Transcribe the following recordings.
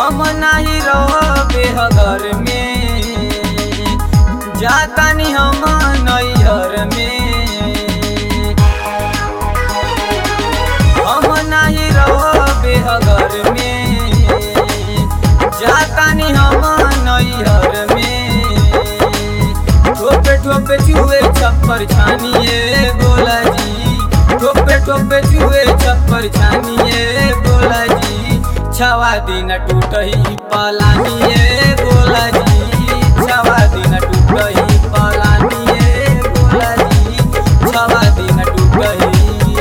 हम नाही रहबे घर में जातानी हम नैहर में हम नाही रहबे घर में जातानी हम नैहर में ठोपे ठोपे चुए छप्पर छानिए बोला जी ठोपे ठोपे चुए छप्पर छानिए बोला जी छवा दिन टूटही पलानिए बोला जी छवा दिन टूटही पलानिए बोला जी छवा दिन टूटही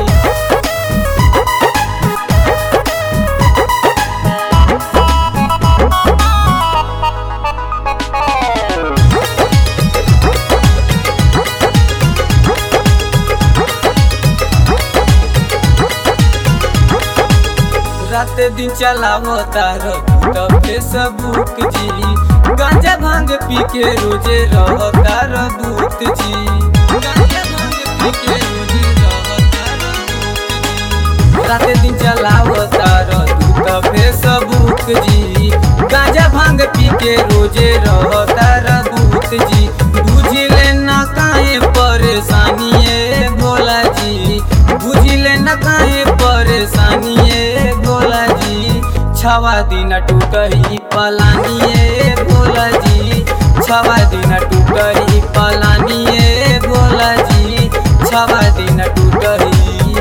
रात दिन चलावो तारो तब फेसबुक जी गांजा भांग पी के रोजे रहो तारो दूत जी गांजा भांग पी के रोजे रहो तारो दूत जी रात दिन चलावो तारो तू फेसबुक जी गांजा भांग पी के रोजे रहो तारो दूत जी बुझले ना काहे परेशानी है भोला जी बुझले न काहे परेशानी है भोला जी छवा दिन टूटही पलानी है भोला जी छवा दिन टूटही पलानी है भोला जी छवा दिन टूटही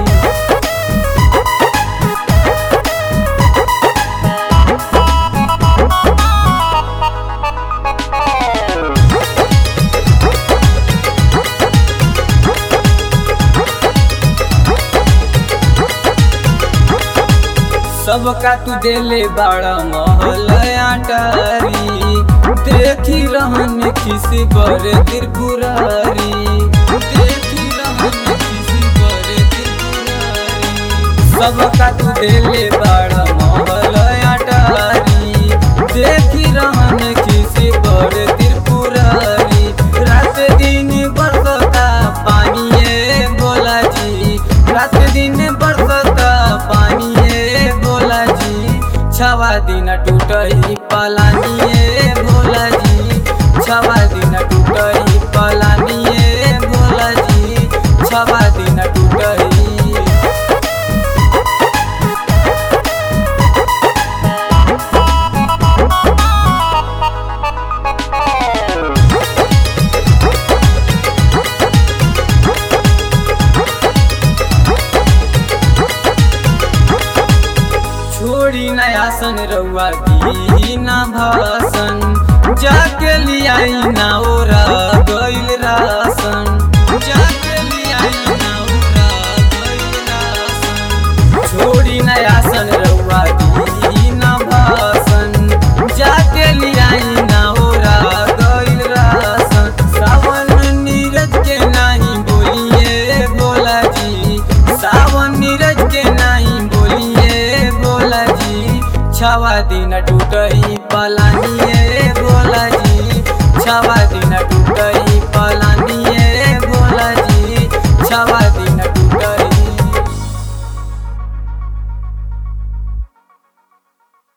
सबका तू देले बड़ा महल आटारी देखी रहन किसी बड़े त्रिपुरारी देखी रहन किसी बड़े त्रिपुरारी सबका तू देले बड़ा महल आटारी देखी रहन किसी बड़े त्रिपुरारी रात दिन बरसता पानी है भोला जी रात दिन बरसता पानी है भोला जी छवा दिन टूटही पलानी है भोला जी छवा दिन टूटही पलानी है भोला जी छवा दिन टूटही छोड़ी नयासन रउआ दी ना भासन जाके लियाई ना ओरा गइल रासन जाके लियाई ना ओरा गइल रासन छोड़ी नयासन रउआ दी ना भासन जाके लियाई ना ओरा गइल रासन सावन नीरज के नाही बोलिए भोला जी सावन नीरज के नाही बोलिए भोला जी छवा दिन टूटही पलानिए